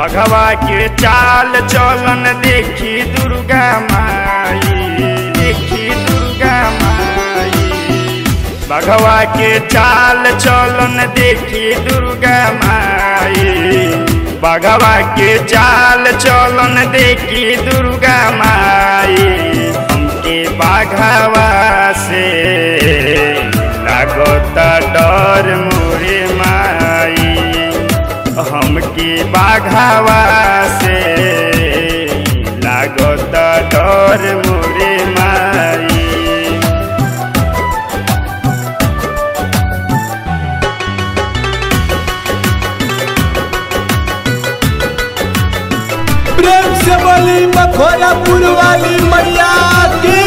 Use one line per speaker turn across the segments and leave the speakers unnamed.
बघवा के चाल चलन देखी दुर्गा माई देखी दुर्गा माई बघवा के चाल चलन देखी दुर्गा माई बघवा के चाल चलन देखी दुर्गा माई हमके बाघवा से लागता डर मोरे माई हमके बाघावा से लागता डर मोरे माई
प्रेम से बोली मखोरापुर वाली मैया की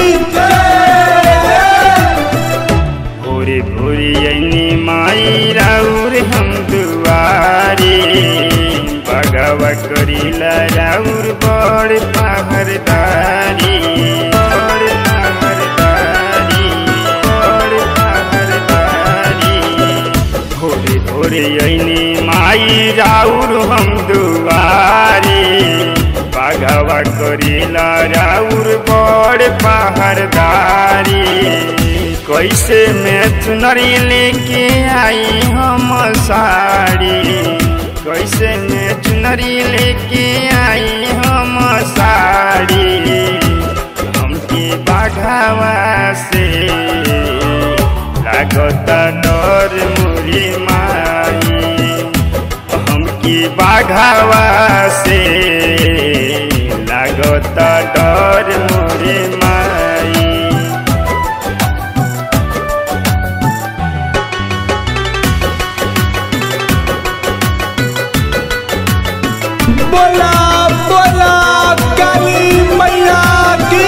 जय।
भोरे भोरे अनी माई राउर हम दुआरी बगवा करीला राउर बड़ पहरदारी बड़ पहरदारी बड़ पहरदारी भोरे भोरे अनी माई राउर हम दुआरी बाघवा करीला राउर बड़ पहरदारी कैसे मैं चुनरी लेके आई हम साड़ी कैसे मैं चुनरी लेके आई हम साड़ी हमके बाघावा से लागता डर मोरी माई हमके बाघावा से लागता डर मोरे माई
बोला बोला काली मैया की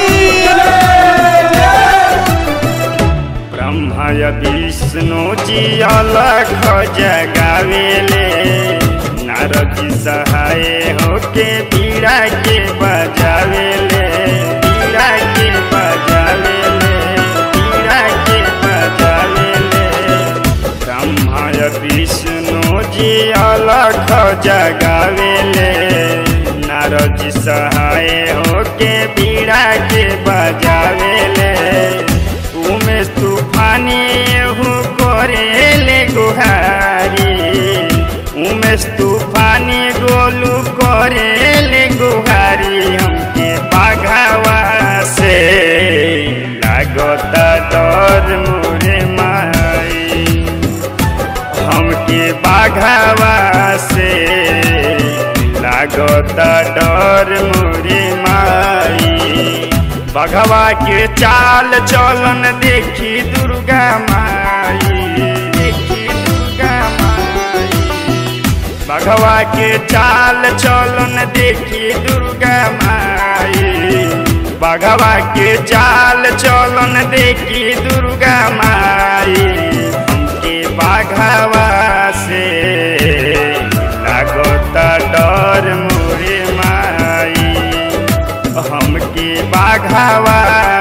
जय।
ब्रह्मा या विष्णु जी अलग जगावेले नारद जी सहाय होके बीड़ा के बजावेले बीड़ा के बजावेले बीड़ा के बजावेले ब्रह्मा या विष्णु जी अलग जगावेले नारद जी सहाय होके बीड़ा के बजावेले उमेश तूफानी एहू करेले गुहारी उमेश तूफानी गोलू करेले गुहारी हमके बाघावा से लागता डर मोरे माई हमके बाघावा से लागता डर मोरे माई बघवा के चाल चलन देखी दुर्गा माई देखी दुर्गा माई बघवा के चाल चलन देखी दुर्गा माई बघवा के चाल चलन देखी दुर्गा माई हमके बाघवा से लागता डर मोरे माई हमके बाघावा